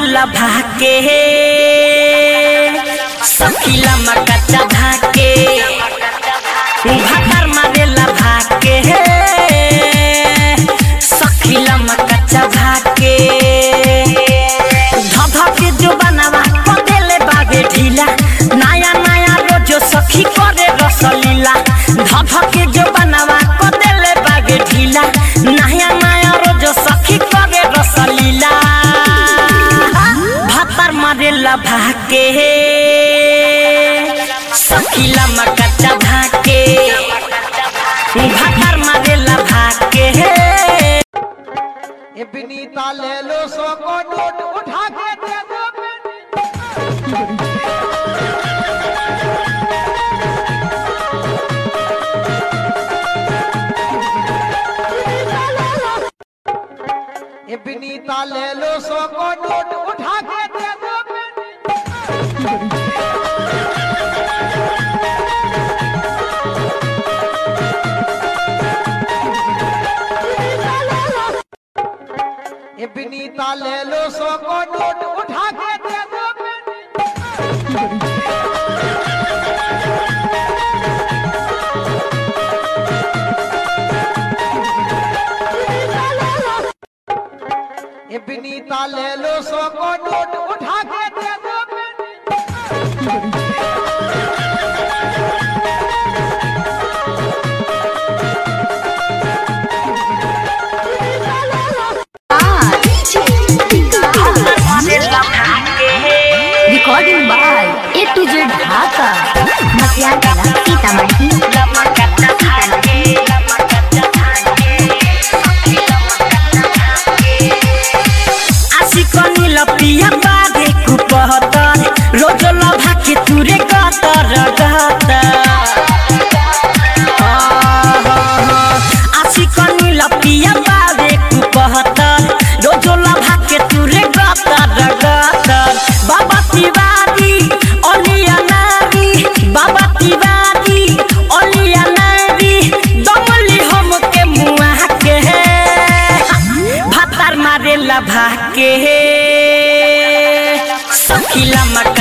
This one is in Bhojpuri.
मारेला भाके सखीला मकच्चा भाके भातार मारेला भाके सखीला मकच्चा भाके धध के जो बनावा कदेले बागे ढीला नया नया रोजो सखी करे रसलीला धध के जो बनावा कदेले बागे ढीला नया नया रोजो सखी करे रसलीला भातार मारेला भाके सखीला मकच्चा भाके भातार मारेला भाके ये विनीता ले लो सौ को नोट उठा के दे दो बेटी। ये विनीता ले लो सौ को नोट उठा के दे दो बेटी। ये विनीता ले लो सौ को नोट उठा के दे दो बेटी। ये विनीता ले लो सौ को नोट उठा के दे दो बेटी। Recording by A to Z Dhaka. Matyagala, Sitamarhi. आशिकनी लपिया बाधे कुपहतर रोज लभा के तुरे गतर गतर आशिकनी लपिया बाधे कुपहतर रोज लभा के तुरे गतर गतर बाबा तिवारी अलिया नारी बाबा तिवारी अलिया नारी दमली हम के मुआ के भातार मारेला भाके सखीला मका